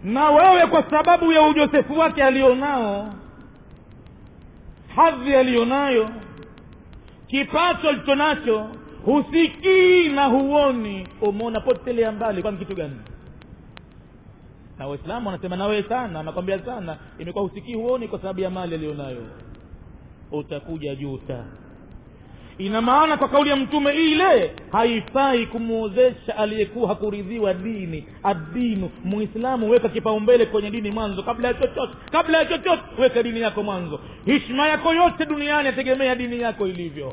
na wewe kwa sababu ya ujosefu wake alionao hadhi aliyonayo kipato alicho nacho husikii na huoni umeona potelea mbali kwani kitu gani na waislamu wanasema nawe sana anakwambia sana imekuwa husikii huoni kwa sababu ya mali aliyonayo utakuja juta ina maana kwa kauli ya mtume ile haifai kumwozesha aliyekuwa hakuridhiwa dini adinu muislamu weka kipaumbele kwenye dini mwanzo kabla ya chochote kabla ya chochote weka dini yako mwanzo hishma yako yote duniani yategemea dini yako ilivyo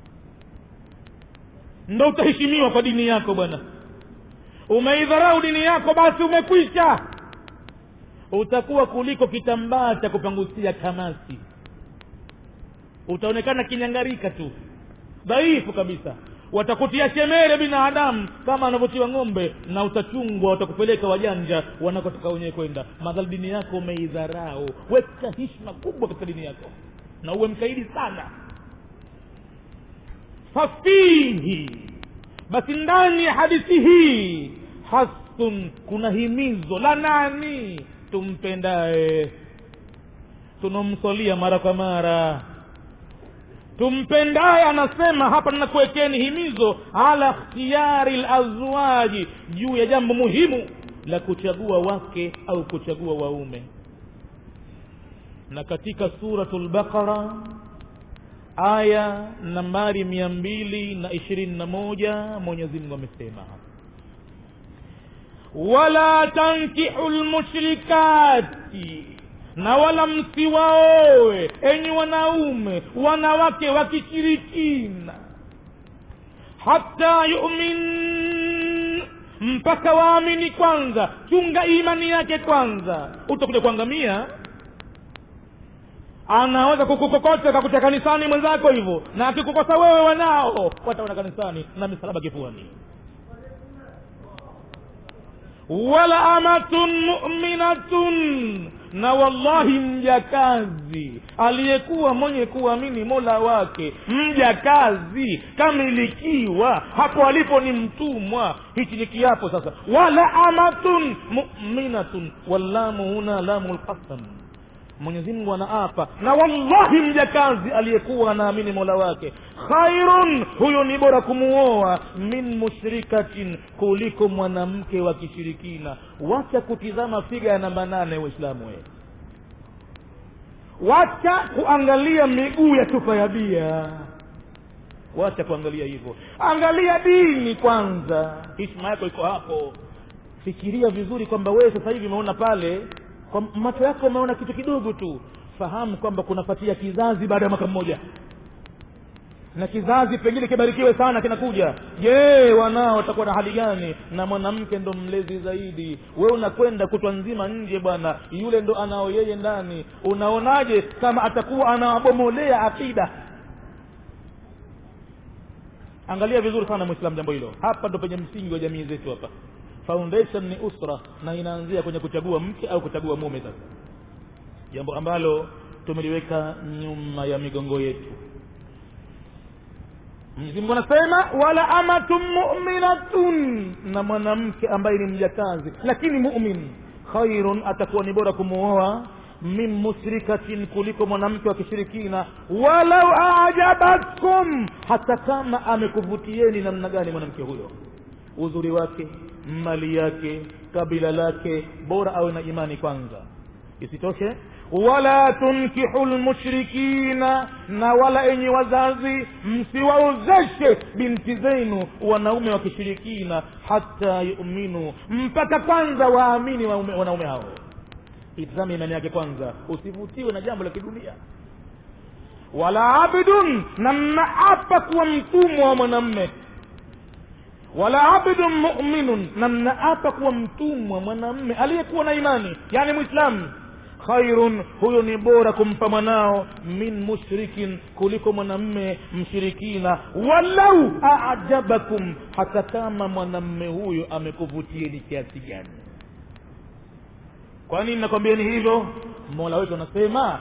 ndo utaheshimiwa kwa dini yako bwana umeidharau dini yako basi umekwisha utakuwa kuliko kitambaa cha kupangusia kamasi utaonekana kinyangarika tu dhaifu kabisa watakutia shemere binadamu kama anavyotiwa ng'ombe na utachungwa watakupeleka wajanja wanakotoka wenyewe kwenda madhali dini yako umeidharau weka hishma kubwa katika dini yako na uwe mkaidi sana fafihi basi ndani ya hadithi hii hasun kuna himizo la nani tumpendaye tunomsolia mara kwa mara tumpendaye anasema hapa ninakuwekeni himizo ala ikhtiyari lazwaji juu ya jambo muhimu la kuchagua wake au kuchagua waume na katika suratu lbaqara aya nambari mia mbili na ishirini na moja mwenyezi mungu amesema wala tankihu lmushrikati na wala msiwaowe enyi wanaume wanawake wa kishirikina hata yumin mpaka waamini kwanza chunga imani yake kwanza utakuja kuangamia anaweza kukukokota kakutia kanisani mwenzako hivyo na akikukosa wewe wanao wataona kanisani na misalaba kifuani wala amatun muminatun na wallahi mjakazi aliyekuwa mwenye kuamini mola wake mjakazi kamilikiwa hapo alipo ni mtumwa hichi ni kiapo sasa wala amatun muminatun wallamu huna lamu lqasam mwenyezi mungu anaapa na wallahi mjakazi aliyekuwa anaamini mola wake khairun huyo ni bora kumuoa min mushrikatin kuliko mwanamke wa kishirikina wacha kutizama figa ya namba nane waislamu we wacha kuangalia miguu ya chupa ya bia wacha kuangalia hivyo angalia dini kwanza hishma yako iko hapo fikiria vizuri kwamba wewe sasa hivi umeona pale kwa macho yako umeona kitu kidogo tu fahamu kwamba kunapatia kizazi baada ya mwaka mmoja na kizazi pengine kibarikiwe sana kinakuja je wanao watakuwa na hali gani na mwanamke ndo mlezi zaidi we unakwenda kutwa nzima nje bwana yule ndo anao yeye ndani unaonaje kama atakuwa anawabomolea akida angalia vizuri sana mwislam jambo hilo hapa ndo penye msingi wa jamii zetu hapa foundation ni usra na inaanzia kwenye kuchagua mke au kuchagua mume sasa jambo ambalo tumeliweka nyuma ya migongo yetu mwenyezi mungu anasema wala amatun muminatun na mwanamke ambaye ni mjakazi lakini mumin khairun atakuwa ni bora kumuoa min mushrikatin kuliko mwanamke wa kishirikina walau ajabatkum hata kama amekuvutieni namna gani mwanamke huyo uzuri wake mali yake kabila lake bora awe na imani kwanza isitoshe wala tunkihu lmushrikina na wala enyi wazazi msiwaozeshe binti zenu wanaume wa kishirikina hata yuminu mpaka kwanza waamini waume- wanaume hao itizame imani yake kwanza usivutiwe na jambo la kidunia wala abdun na mnaapa kuwa mtumwa wa mwanamme wala abdun muminun na mnaapa kuwa mtumwa mwanamme aliyekuwa na imani yani mwislamu khairun huyo ni bora kumpa mwanao min mushrikin kuliko mwanamme mshirikina walau ajabakum hata kama mwanamme huyo amekuvutieni kiasi gani kwa nini nakwambiani hivyo mola wetu anasema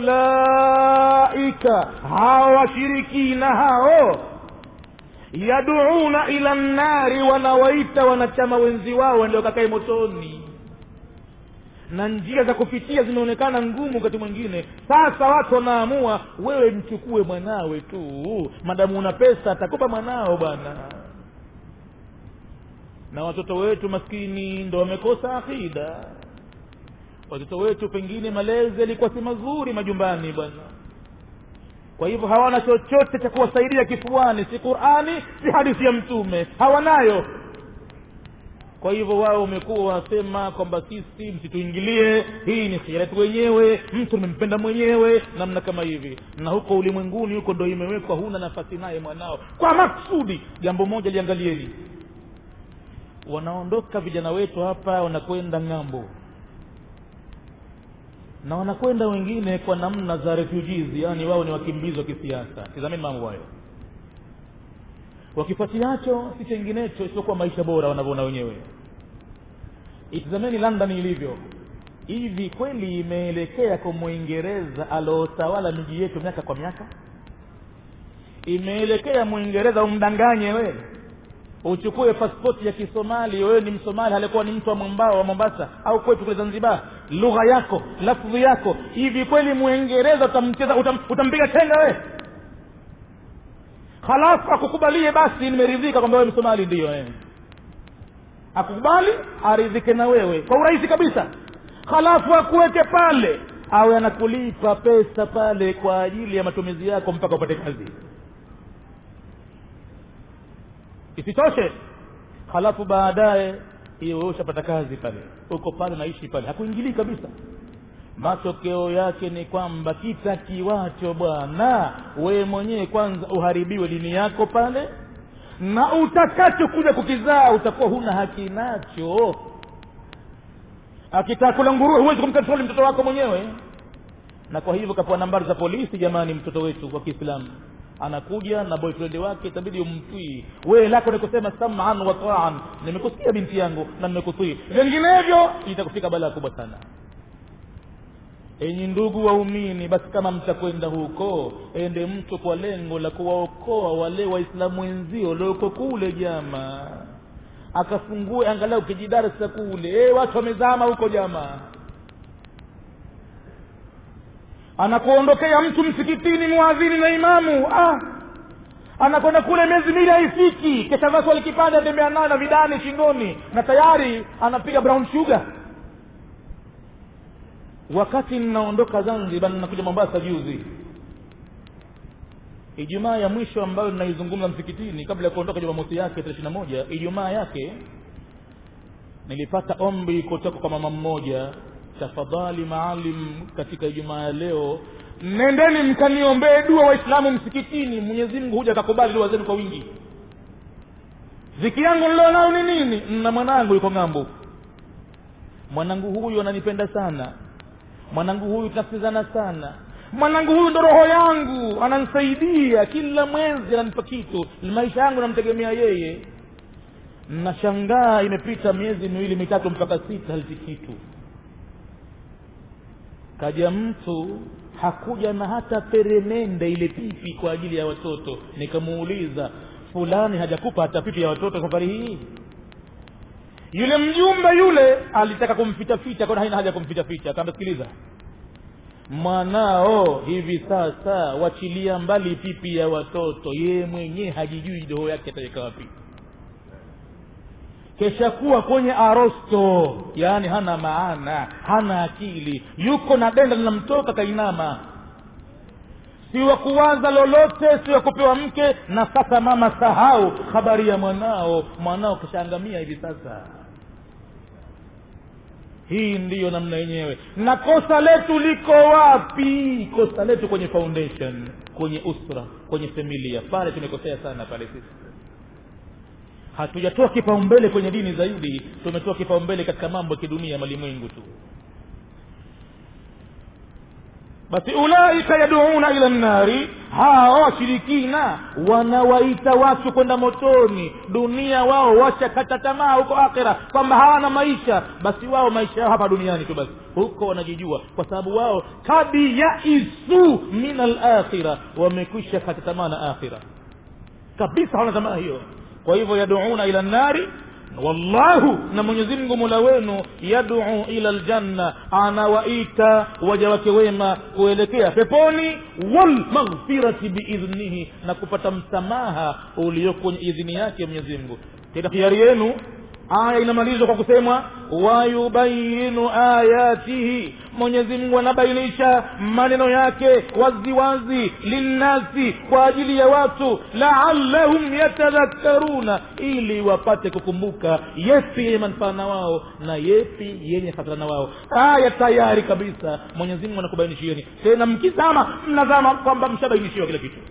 ulaika hawa washirikina hao yaduuna ila nnari wanawaita wanachama wenzi wao ndio kakae motoni na njia za kupitia zimeonekana ngumu wakati mwingine sasa watu wanaamua wewe mchukue mwanawe tu madamu una pesa atakupa mwanao bwana na watoto wetu maskini ndo wamekosa akida watoto wetu pengine malezi yalikuwa si mazuri majumbani bwana kwa hivyo hawana chochote cha kuwasaidia kifuani si qurani si hadithi ya mtume hawanayo kwa hivyo wao wamekuwa wanasema kwamba sisi msituingilie hii ni khira yetu wenyewe mtu nimempenda mwenyewe namna kama hivi na huko ulimwenguni huko ndo imewekwa huna nafasi naye mwanao kwa maksudi jambo moja liangalieni wanaondoka vijana wetu hapa wanakwenda ng'ambo na wanakwenda wengine kwa namna za refugees yani wao ni wakimbizi wa kisiasa tizameni mambo hayo wakifuatiacho si chenginecho isipokuwa maisha bora wanavyoona wenyewe itizameni london ilivyo hivi kweli imeelekea kwa mwingereza aliotawala miji yetu miaka kwa miaka imeelekea mwingereza umdanganye we uchukue paspoti ya kisomali wewe ni msomali alikuwa ni mtu wa mwambao wa mombasa au kwetu kule zanzibar lugha yako lafdhi yako hivi kweli mwingereza utamcheza utam, utampiga chenga we halafu akukubalie basi nimeridhika kwamba wewe msomali ndiyo eh. akukubali aridhike na wewe kwa urahisi kabisa halafu akuweke pale awe anakulipa pesa pale kwa ajili ya matumizi yako mpaka upate kazi isitoshe halafu baadaye iwe ushapata kazi pale uko pale naishi pale hakuingilii kabisa matokeo yake ni kwamba kitakiwacho bwana wewe mwenyewe kwanza uharibiwe dini yako pale na utakacho kuja kukizaa utakuwa huna haki nacho akitaka kula nguruwe huwezi kumkontroli mtoto wako mwenyewe na kwa hivyo kapewa nambari za polisi jamani mtoto wetu wa kiislamu anakuja na boyfriend wake itabidi umtii wewe lako ni kusema saman wa taan nimekusikia binti yangu na nimekutii vinginevyo itakufika balaa kubwa sana enyi ndugu waumini basi kama mtakwenda huko ende mtu kwa lengo la kuwaokoa wale waislamu wenzio walioko kule jama akafungue angalau kijidarasa kule e, watu wamezama huko jamaa anakuondokea mtu msikitini mwadhini na imamu ah anakwenda kule miezi mili haifiki kesha vaa swali kipande atembea nayo na vidani shingoni na tayari anapiga brown sugar wakati ninaondoka zanzibar ninakuja mombasa juzi ijumaa ya mwisho ambayo ninaizungumza msikitini kabla ya kuondoka jumamosi yake tarehe ishiri moja ijumaa yake nilipata ombi kutoka kwa mama mmoja tafadhali maalim katika ijumaa ya leo nendeni mkaniombee dua waislamu msikitini mwenyezi mungu huja akakubali dua zenu kwa wingi ziki yangu nilio nayo ni nini na mwanangu yuko ng'ambo mwanangu huyu ananipenda sana mwanangu huyu tunasikizana sana mwanangu huyu ndo roho yangu ananisaidia kila mwezi ananipa kitu maisha yangu namtegemea yeye nashangaa imepita miezi miwili mitatu mpaka sita haliti kitu kaja mtu hakuja na hata peremende ile pipi kwa ajili ya watoto nikamuuliza fulani hajakupa hata pipi ya watoto safari hii yule mjumbe yule alitaka kumfitafita kona haina haja kumfitafita akaamba sikiliza mwanao hivi sasa wachilia mbali pipi ya watoto yeye mwenyewe hajijui doho yake ataweka wapi kesha kuwa kwenye arosto yaani hana maana hana akili yuko na denda linamtoka kainama si wa kuwaza lolote si wa kupewa mke na sasa mama sahau habari ya mwanao mwanao kishaangamia hivi sasa hii ndiyo namna yenyewe na kosa letu liko wapi kosa letu kwenye foundation kwenye usra kwenye familia pale tumekosea sana pale sisi hatujatoa kipaumbele kwenye dini zaidi tumetoa kipaumbele katika mambo ya kidunia malimwengu tu basi ulaika yaduuna ila nnari hawa washirikina wanawaita watu kwenda motoni dunia wao washakata tamaa huko akhira kwamba hawana maisha basi wao maisha yao hapa duniani tu basi huko wanajijua kwa sababu wao kad yaisu min alakhira wamekwisha kata tamaa na akhira kabisa hawana tamaa hiyo kwa hivyo yaduuna ila nnari wallahu na mwenyezi mungu mola wenu yaduu ila ljanna anawaita waja wake wema kuelekea peponi walmaghfirati biidhnihi na kupata msamaha ulioko kwenye idhini yake mwenyezi mungu tena hiari yenu aya inamalizwa kwa kusemwa wayubayinu ayatihi mwenyezi mungu anabainisha maneno yake waziwazi linnasi kwa ajili ya watu laallahum yatadhakkaruna ili wapate kukumbuka yepi yenye manufaa na wao na yepi yenye hasara na wao aya tayari kabisa mwenyezi mungu anakubainishieni tena mkizama mnazama kwamba mshabainishiwa kila kitu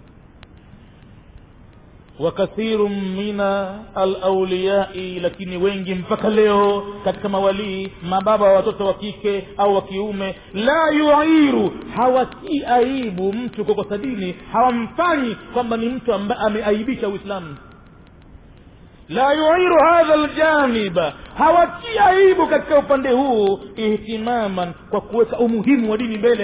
wakathiru mina alauliyai lakini wengi mpaka leo katika mawalii mababa wa watoto wa kike au wa kiume la yuiru hawatii aibu mtu kukosa dini hawamfanyi kwamba ni mtu ambaye ameaibisha uislamu la yuiru hadha ljaniba hawatii aibu katika upande huu ihtimaman kwa kuweka umuhimu wa dini mbele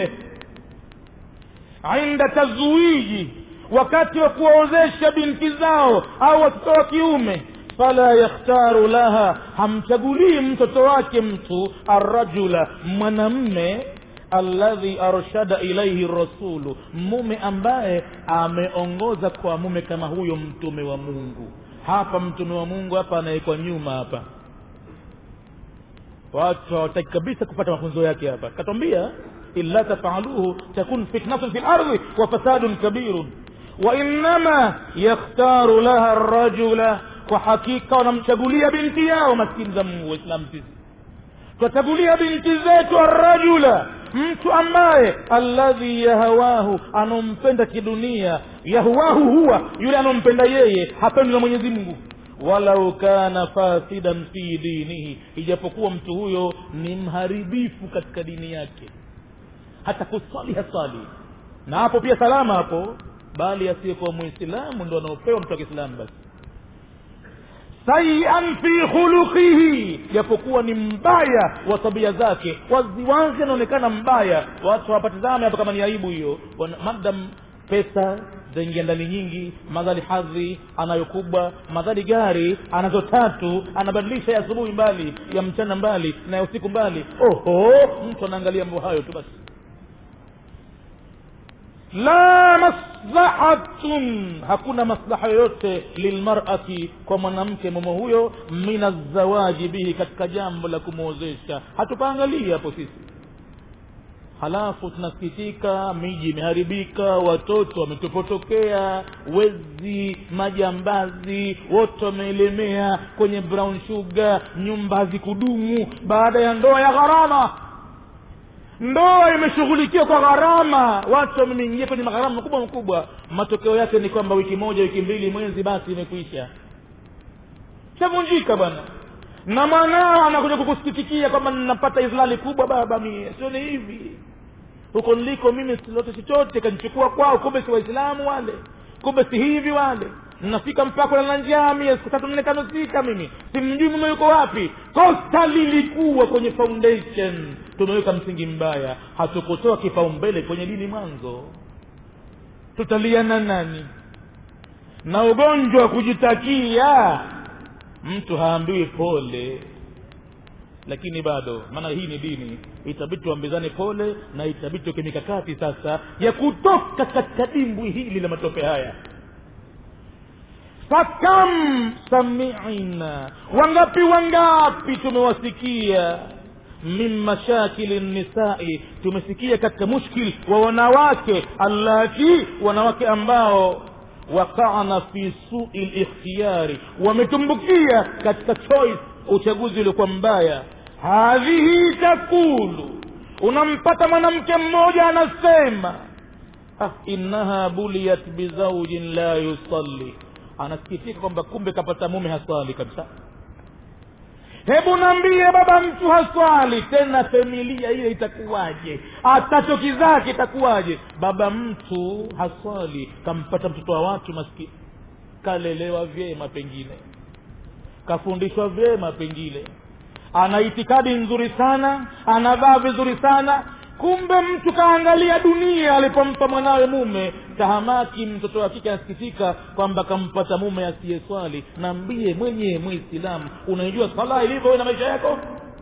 inda tazwiji wakati wa kuwaozesha binti zao au watoto wa kiume fala yakhtaru laha hamchagulii mtoto wake mtu arrajula mwanamme alladhi arshada ilaihi rasulu mume ambaye ameongoza kwa mume kama huyo mtume wa mungu hapa mtume wa mungu hapa anawekwa nyuma hapa watu hawataki kabisa kupata mafunzo yake hapa katwambia illa tafaluhu takun fitnatun fi lardhi wa fasadun kabirun wainama yakhtaru laha rajula kwa hakika wanamchagulia binti yao maskini za mungu waislamu sisi twachagulia binti zetu arrajula mtu ambaye alladhi yahawahu anampenda kidunia yahawahu huwa yule anampenda yeye hapendwi na mwenyezi mungu walau kana fasidan fi dinihi ijapokuwa mtu huyo ni mharibifu katika dini yake hata kuswali haswali na hapo pia salama hapo bali asiyekuwa mwislamu ndo anaopewa mtu wa kiislamu basi sayian fi khuluqihi japokuwa ni mbaya wa tabia zake waziwazi anaonekana mbaya watu hawapatizame hapa kama ni aibu hiyo madam pesa zaingia ndani nyingi madhali hadhi anayo kubwa madhali gari anazo tatu anabadilisha ya asubuhi mbali ya mchana mbali na ya usiku mbali oho mtu anaangalia mambo hayo tu basi la maslahatun hakuna maslaha yoyote lilmarati kwa mwanamke mume huyo min azawaji bihi katika jambo la kumwozesha hatupaangalia hapo sisi halafu tunasikitika miji imeharibika watoto wametupotokea wezi majambazi wote wameelemea kwenye brown sugar nyumba hazikudumu baada ya ndoa ya gharama ndoa imeshughulikiwa kwa gharama watu wameingia kwenye magharama makubwa makubwa matokeo yake ni kwamba wiki moja wiki mbili mwezi basi imekwisha shavunjika bwana na mwanao anakuja kukusikitikia kwamba ninapata izlali kubwa baba mie sioni hivi huko niliko mimi silote chochote kanichukua kwao kumbe si waislamu wale kumbe si hivi wale nafika mpaka na njaa mie siku tatu nne tano sita mimi simjui mume yuko wapi kosa lilikuwa kwenye foundation tumeweka msingi mbaya hatukutoa kipaumbele kwenye dini mwanzo tutaliana nani na ugonjwa wa kujitakia mtu haambiwi pole lakini bado maana hii ni dini itabidi tuambizane pole na itabidi tuweke mikakati sasa ya kutoka katika dimbwi hili la matope haya fakam samina wangapi wangapi tumewasikia min mashakili nisai tumesikia katika mushkil wa wanawake allati wanawake ambao waqana fi sui likhtiyari wametumbukia katika choice uchaguzi uliokuwa mbaya hadhihi takulu unampata mwanamke mmoja anasema ah, innaha buliyat bizaujin la yusalli anasikitika kwamba kumbe kapata mume haswali kabisa hebu naambie baba mtu haswali tena familia ile itakuwaje atachokizaa kitakuwaje baba mtu haswali kampata mtoto wa watu maskini kalelewa vyema pengine kafundishwa vyema pengine ana itikadi nzuri sana anavaa vizuri sana kumbe mtu kaangalia dunia alipompa mwanawe mume tahamaki mtoto wa kike anasikitika kwamba kampata mume asiyeswali naambie mwenyewe mwislamu unaijua sala ilivyo na maisha yako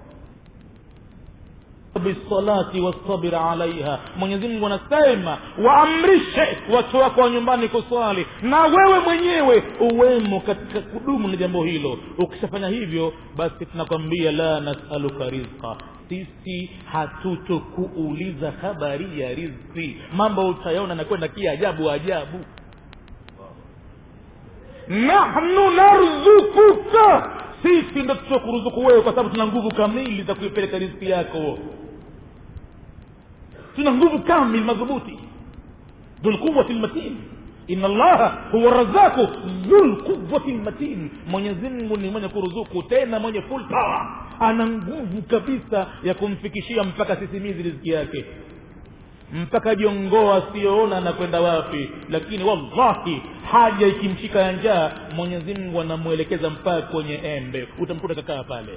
bisalati wastabir alaiha mwenyezi mungu anasema waamrishe watu wako wa nyumbani kuswali na wewe mwenyewe uwemo katika kudumu na jambo hilo ukishafanya hivyo basi tunakwambia la nasaluka rizqa sisi hatutokuuliza habari ya rizki mambo utayaona nakwenda kiajabu ajabu nahnu narzukuka sisi ndo tutakuruzuku wewe kwa sababu tuna nguvu kamili za kuipeleka riziki yako tuna nguvu kamili madhubuti dhulquwati lmatin ina allaha huwa razaku dhulquwati lmatin mwenyezimngu ni mwenye kuruzuku tena mwenye full power ana nguvu kabisa ya kumfikishia mpaka sisimizi riziki yake mpaka jongoo asiyoona anakwenda wapi lakini wallahi haja ikimshika ya njaa mwenyezi mungu anamwelekeza mpaka kwenye embe utamkuta kakaa pale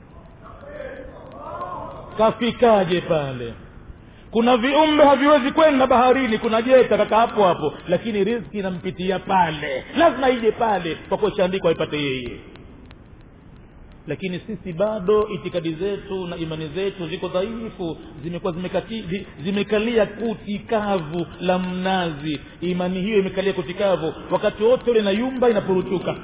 kafikaje pale kuna viumbe haviwezi kwenda baharini kuna jeta kaka hapo hapo lakini rizki inampitia pale lazima ije pale kwa kuwa chaandikwa aipate yeye lakini sisi bado itikadi zetu na imani zetu ziko dhaifu zimekuwa zimekati, zi- zimekalia kuti kavu la mnazi imani hiyo imekalia kuti kavu wakati wote ule inayumba inapuruchuka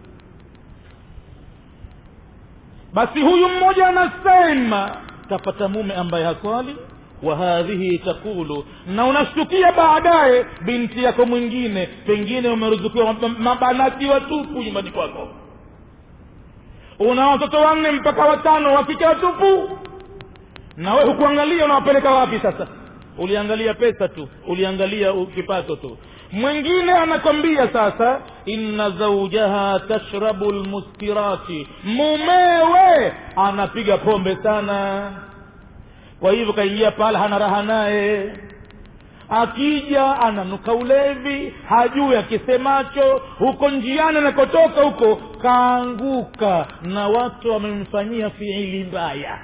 basi huyu mmoja anasema kapata mume ambaye haswali wa hadhihi taqulu na unashtukia baadaye binti yako mwingine pengine umeruzukiwa mab- mabanati watupu nyumbani kwako una watoto wanne mpaka watano wakike watupu na we hukuangalia unawapeleka wapi sasa uliangalia pesa tu uliangalia u- kipato tu mwingine anakwambia sasa inna zaujaha tashrabu lmuskirati mumewe anapiga pombe sana kwa hivyo kaingia pale hana raha naye akija ananuka ulevi hajui akisemacho huko njiani anakotoka huko kaanguka na watu wamemfanyia fiili mbaya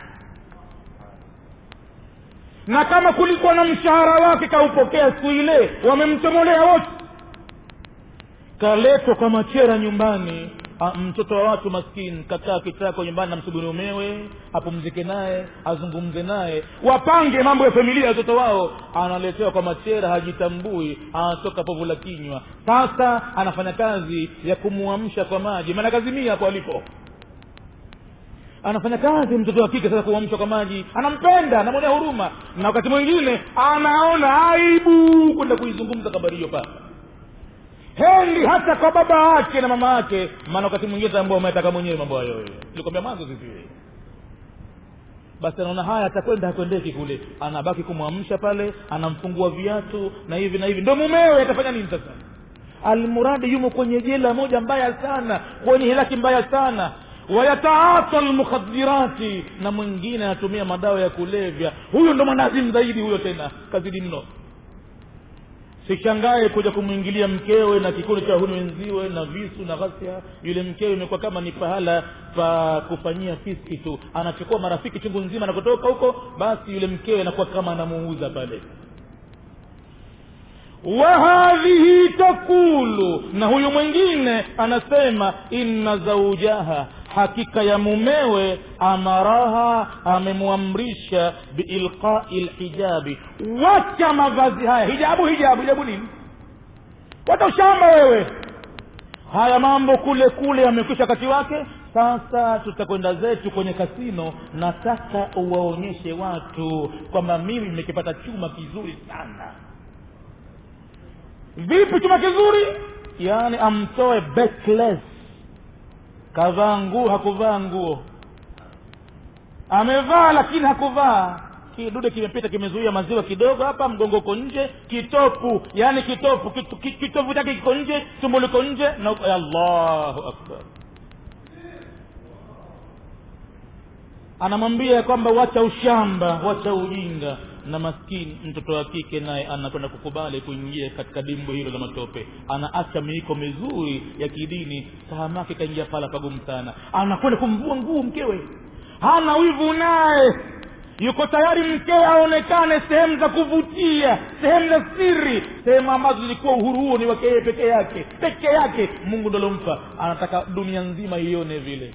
na kama kulikuwa na mshahara wake kaupokea siku ile wamemtomolea wote kaletwa kwa machera nyumbani A, mtoto wa watu maskini kakaa kitako nyumbani namsubiri umewe apumzike naye azungumze naye wapange mambo ya familia ya watoto wao analetewa kwa machera hajitambui anatoka povu la kinywa sasa anafanya kazi ya kumuamsha kwa maji maana kazimia hapo alipo anafanya kazi mtoto wa kike sasa kuamshwa kwa maji anampenda anamwonea huruma na wakati mwingine anaona aibu kwenda kuizungumza habari hiyo pale hendi hata kwa baba yake na mama yake maana wakati mwingine tambua umetaka mwenyewe mambo hayo wewe nilikwambia mwanzo sisi basi anaona haya atakwenda hakwendeki kule anabaki kumwamsha pale anamfungua viatu na hivi na hivi ndo mumewe atafanya nini sasa almuradi yumo kwenye jela moja mbaya sana kwenye hilaki mbaya sana wayataata lmukhadirati na mwingine anatumia madawa ya kulevya huyo ndo mwanazimu zaidi huyo tena kazidi mno sishangae kuja kumwingilia mkewe na kikundi cha huni wenziwe na visu na ghasia yule mkewe imekuwa kama ni pahala pa kufanyia fiski tu anachukua marafiki chungu nzima na kutoka huko basi yule mkewe anakuwa kama anamuuza pale wahadhihi takulu na huyu mwingine anasema inna zaujaha hakika ya mumewe amaraha amemwamrisha biilqai lhijabi wacha mavazi haya hijabu hijabu hijabu nini wacha ushamba wewe haya mambo kule kule yamekwisha wakati wake sasa tutakwenda zetu kwenye kasino nataka uwaonyeshe watu kwamba mimi nimekipata chuma kizuri sana vipi chuma kizuri yaani amtoe backless kavaa nguo hakuvaa nguo amevaa lakini hakuvaa kidude kimepita kimezuia maziwa kidogo hapa mgongo uko nje kitopu yaani kitopu kitu- ki- kitovu chake kiko nje tumbo liko nje na allahu akbar anamwambia ya kwamba wacha ushamba wacha ujinga na maskini mtoto wa kike naye anakwenda kukubali kuingia katika dimbo hilo la matope anaacha miiko mizuri ya kidini tahamake kaingia pala pagumu sana anakwenda kumvua nguo mkewe hana wivu naye yuko tayari mkewe aonekane sehemu za kuvutia sehemu za siri sehemu ambazo zilikuwa uhuru huo ni wake yeye peke yake peke yake mungu ndo alompa anataka dunia nzima ione vile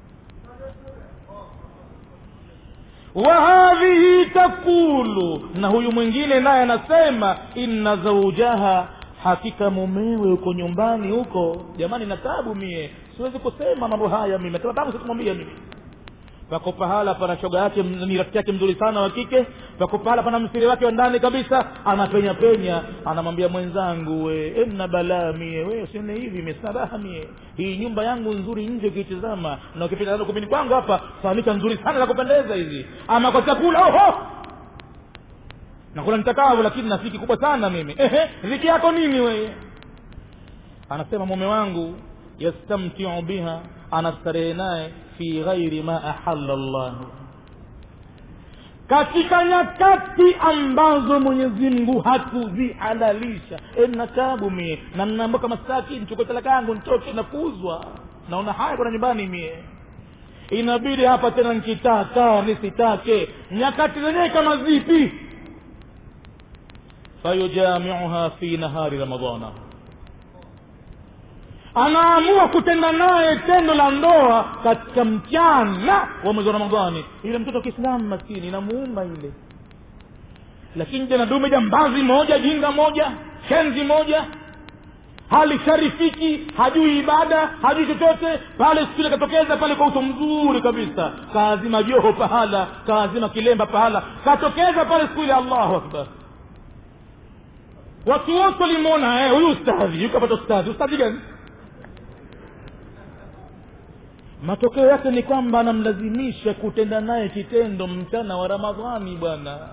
wahadhihi takulu na huyu mwingine naye anasema inna zaujaha hakika mumewe uko nyumbani huko jamani na tabu mie siwezi kusema mambo haya mimi nasema tabu sikumwambia mimi pako pahala pana shoga yake ni rafiki yake mzuri sana wa kike pako pahala pana msiri wake wa ndani kabisa anapenya penya anamwambia mwenzangu we emna balaa mie we usione hivi mesaraha mie hii nyumba yangu nzuri nje ukiitizama na ukipita nalo kumini kwangu hapa fanika nzuri sana za kupendeza hizi ama kwa chakula oho nakula nitakavyo lakini na siki kubwa sana mimi ehe riki yako nini weye anasema mume wangu yastamtiu biha anastarehe naye fi ghairi ma ahalla llahu katika nyakati ambazo mwenyezi mungu hakuzihalalisha e, na tabu mie na nnaamboka masaki nchukue talaka yangu ntoke nafuzwa naona haya kuna nyumbani mie inabidi hapa tena nkitaka nisitake nyakati zenyewe kama zipi fayujamiuha fi nahari ramadana anaamua kutenda naye tendo la ndoa katika mchana wa mwezi wa ramadhani ile mtoto wa kiislamu maskini inamuuma ile lakini jana dume jambazi moja jinga moja shenzi moja hali sharifiki hajui ibada hajui chochote pale siku ile katokeza pale kwa uso mzuri kabisa kaazima joho pahala kaazima kilemba pahala katokeza pale siku ile allahu akbar watu wote walimwona huyu ustadhi yukapata ustadhi ustadhi gani matokeo yake ni kwamba anamlazimisha kutenda naye kitendo mchana wa ramadhani bwana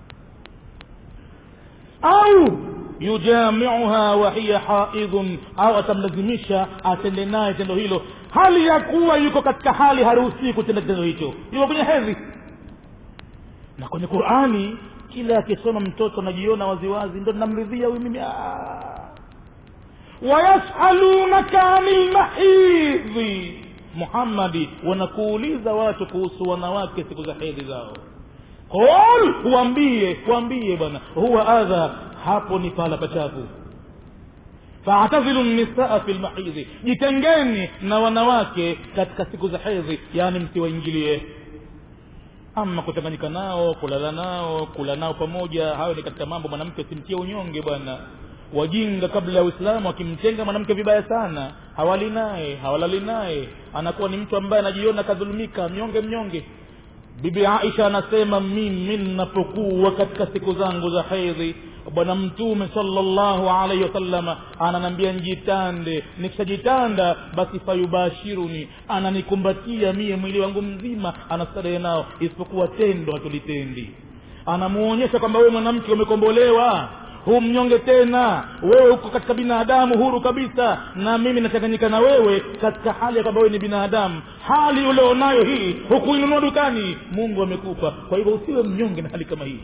au yujamiuha wa hiya haidhun au atamlazimisha atende naye tendo hilo hali ya kuwa yuko katika hali haruhusii kutenda kitendo hicho yuko kwenye hedhi na kwenye qurani kila akisoma mtoto anajiona waziwazi ndo namridhia huyu mimi wayasalunaka ani lmahidhi muhammadi wanakuuliza watu kuhusu wanawake siku za hedhi zao qul waambie waambie bwana huwa adha hapo ni pahala pachafu faatazilu nisaa fi lmahidhi jitengeni na wanawake katika siku za hedhi yaani msiwaingilie ama kuchanganyika nao kulala nao kula nao pamoja hayo ni katika mambo mwanamke simtie unyonge bwana wajinga kabla ya uislamu akimtenga mwanamke vibaya sana hawali naye hawalali naye anakuwa ni mtu ambaye anajiona kadhulumika mnyonge mnyonge bibi aisha anasema mimi ninapokuwa katika siku zangu za hedhi bwana mtume salllahu alaihi wasallama ananambia njitande nikishajitanda basi fayubashiruni ananikumbatia mie mwili wangu mzima anastarehe nao isipokuwa tendo hatulitendi anamuonyesha kwamba wewe mwanamke umekombolewa hu mnyonge tena wewe uko katika binadamu huru kabisa na mimi nachanganyika na wewe katika hali ya kwamba wewe ni binadamu hali ulionayo hii hukuinunua dukani mungu amekupa kwa hivyo usiwe mnyonge na hali kama hii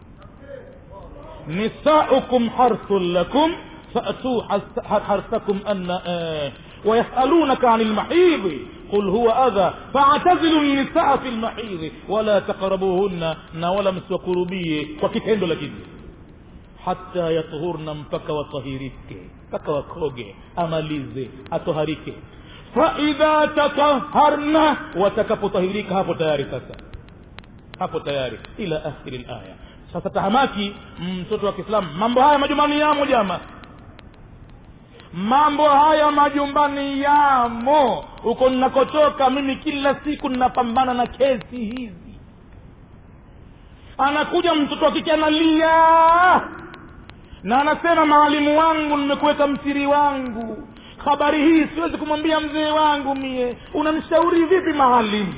nisaukum harthun lakum فأتوا حرثكم أن آه ويسألونك عن المحيض قل هو أذى فاعتزلوا النساء في المحيض ولا تقربوهن ولا مسوكربيه وكتendo lakini hata yatuhurna mpaka watahirike mpaka wakoge amalize atoharike faidha tataharna watakapotahirika hapo tayari sasa hapo tayari ila akhiri laya sasa tahamaki mtoto wa kiislamu mambo haya majumbani yamo jama mambo haya majumbani yamo huko ninakotoka mimi kila siku ninapambana na kesi hizi anakuja mtoto wa kike analia na anasema maalimu wangu nimekuweka msiri wangu habari hii siwezi kumwambia mzee wangu mie unanishauri vipi maalimu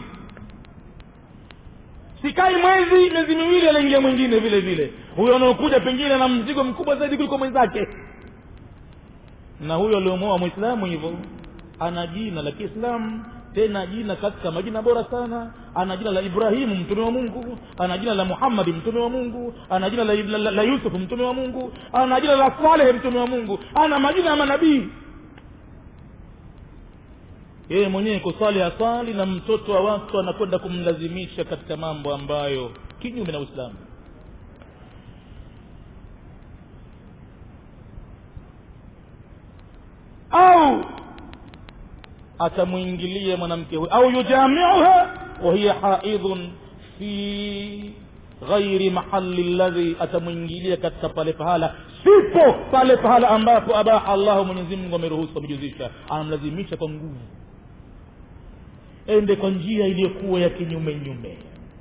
sikai mwezi miezi miwili anaingia mwingine vile vile huyo anaokuja pengine na mzigo mkubwa zaidi kuliko mwenzake na huyo aliomoa mwislamu hivyo ana jina la kiislamu tena jina katika majina bora sana ana jina la ibrahimu mtume wa mungu ana jina la muhammadi mtume wa mungu ana jina la, la, la, la yusufu mtume wa mungu ana jina la salehe mtume wa mungu ana majina ya manabii yeye mwenyewe kusali asali na mtoto wa watu anakwenda kumlazimisha katika mambo ambayo kinyume na uislamu au atamwingilia mwanamke huyo au yujamiuha wahiya haidhun fi ghairi mahali ladhi atamwingilia katika pale pahala sipo pale pahala ambapo abaha allahu mwenyezi mungu ameruhusu amejuzisha anamlazimisha kwa nguvu ende kwa njia iliyokuwa ya kinyume nyume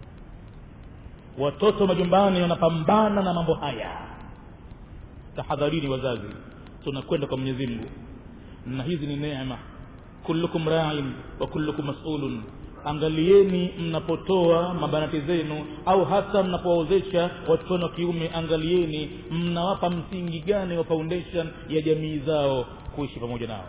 watoto majumbani wanapambana na mambo haya tahadharini wazazi tunakwenda kwa mwenyezi mungu na hizi ni neema kullukum rain wa kullukum masulun angalieni mnapotoa mabanati zenu au hata mnapowaozesha watoto wenu wa kiume angalieni mnawapa msingi gani wa foundation ya jamii zao kuishi pamoja nao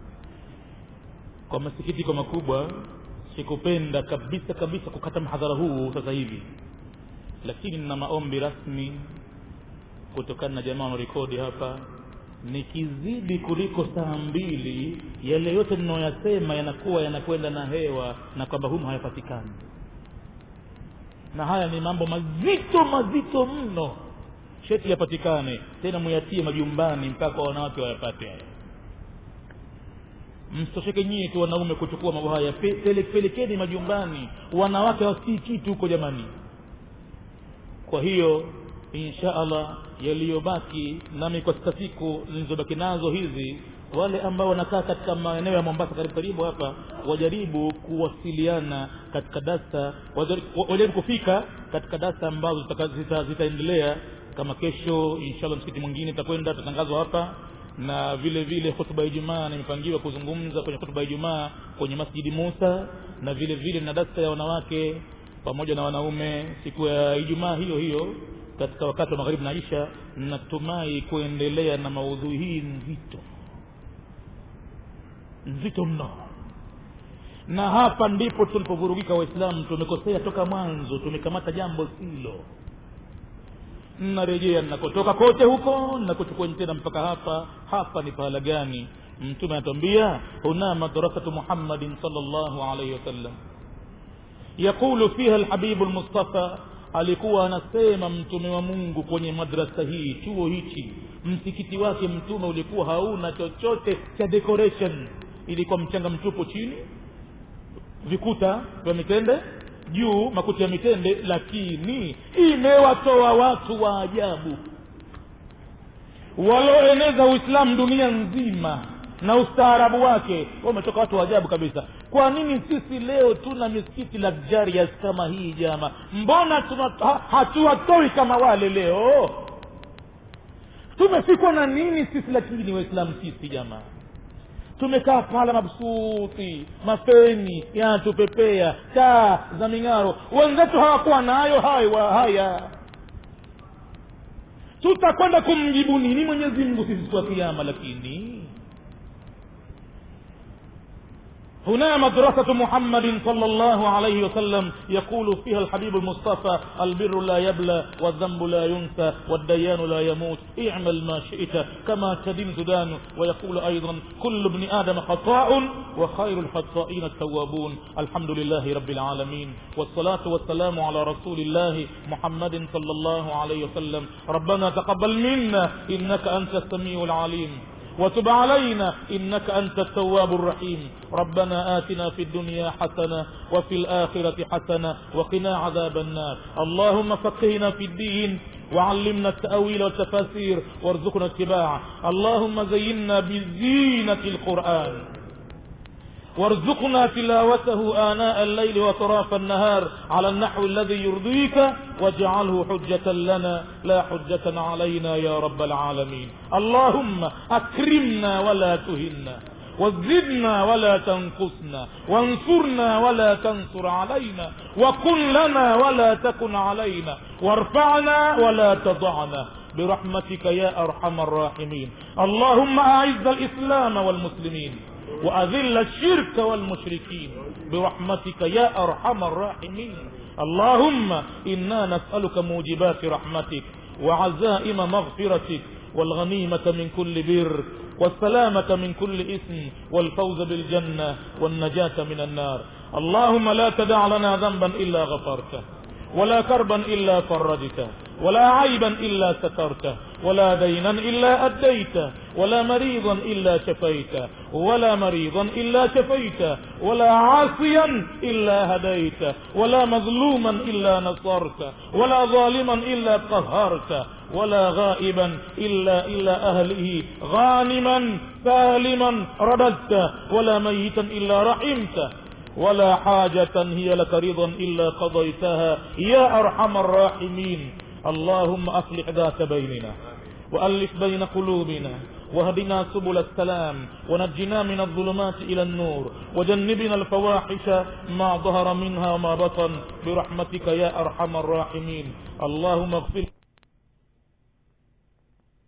kwa masikitiko makubwa sikupenda kabisa kabisa kukata mhadhara huu sasa hivi lakini nina maombi rasmi kutokana na jamaa wanarekodi hapa nikizidi kuliko saa mbili yale yote ninayoyasema yanakuwa yanakwenda na hewa na kwamba humu hayapatikani na haya ni mambo mazito mazito mno sheti yapatikane tena muyatie majumbani mpaka kwa wanawake wayapate haya msitosheke nyie tu wanaume kuchukua mambo haya Pe- pelekeni majumbani wanawake wasii kitu huko jamani kwa hiyo insha allah yaliyobaki nami kwa sita siku nilizobaki nazo hizi wale ambao wanakaa katika maeneo ya mombasa karibu karibu hapa wajaribu kuwasiliana katika dasa wajaribu wajaribu kufika katika dasa ambazo zitaendelea zita, zitaendelea kama kesho inshallah msikiti mwingine itakwenda tatangazwa hapa na vile vile hutuba ya ijumaa nimepangiwa kuzungumza kwenye hutuba ya ijumaa kwenye masjidi musa na vile vile na dasa ya wanawake pamoja na wanaume siku ya ijumaa hiyo hiyo katika wakati wa magharibi na isha natumai kuendelea na maudhui hii nzito nzito mno na hapa ndipo tulipovurugika waislamu tumekosea toka mwanzo tumekamata jambo silo narejea nakotoka kote huko nakuchukua tena mpaka hapa hapa ni pahala gani mtume anatuambia huna madrasatu muhammadin salllahu alaihi wasallam yaqulu fiha lhabibu lmustafa alikuwa anasema mtume wa mungu kwenye madrasa hii chuo hichi msikiti wake mtume ulikuwa hauna chochote cha decoration ilikuwa mchanga mtupu chini vikuta vya mitende juu makuti ya mitende lakini imewatoa watu wa ajabu walioeneza uislamu dunia nzima na ustaarabu wake wametoka watu wa ajabu kabisa kwa nini sisi leo tuna misikiti luxurious kama hii jama mbona ha, hatuwatoi kama wale leo tumefikwa na nini sisi lakini waislamu sisi jamaa tumekaa pala mabsuti mafeni yanatupepea taa za ming'aro wenzetu hawakuwa nayo hayo haya tutakwenda kumjibu nini mwenyezi mungu sisi siku ya kiama lakini هنا مدرسة محمد صلى الله عليه وسلم يقول فيها الحبيب المصطفى البر لا يبلى والذنب لا ينسى والديان لا يموت اعمل ما شئت كما تدين تدان ويقول أيضا كل ابن آدم خطاء وخير الخطائين التوابون الحمد لله رب العالمين والصلاة والسلام على رسول الله محمد صلى الله عليه وسلم ربنا تقبل منا إنك أنت السميع العليم وتب علينا إنك أنت التواب الرحيم ربنا آتنا في الدنيا حسنة وفي الآخرة حسنة وقنا عذاب النار اللهم فقهنا في الدين وعلمنا التأويل والتفاسير وارزقنا اتباعه اللهم زينا بزينة القرآن وارزقنا تلاوته آناء الليل وطراف النهار على النحو الذي يرضيك واجعله حجة لنا لا حجة علينا يا رب العالمين اللهم أكرمنا ولا تهنا وزدنا ولا تنقصنا وانصرنا ولا تنصر علينا وكن لنا ولا تكن علينا وارفعنا ولا تضعنا برحمتك يا أرحم الراحمين اللهم أعز الإسلام والمسلمين وأذل الشرك والمشركين برحمتك يا أرحم الراحمين اللهم إنا نسألك موجبات رحمتك وعزائم مغفرتك والغنيمة من كل بر والسلامة من كل إثم والفوز بالجنة والنجاة من النار اللهم لا تدع لنا ذنبا إلا غفرته ولا كربا إلا فرجته ولا عيبا إلا سترته ولا دينا إلا أديته ولا مريضا إلا شفيته ولا مريضا إلا شفيته ولا عاصيا إلا هديته ولا مظلوما إلا نصرته ولا ظالما إلا قهرته ولا غائبا إلا إلى أهله غانما سالما رددته ولا ميتا إلا رحمته ولا حاجة هي لك رضا إلا قضيتها يا أرحم الراحمين اللهم أصلح ذات بيننا وألف بين قلوبنا واهدنا سبل السلام ونجنا من الظلمات إلى النور وجنبنا الفواحش ما ظهر منها وما بطن برحمتك يا أرحم الراحمين اللهم اغفر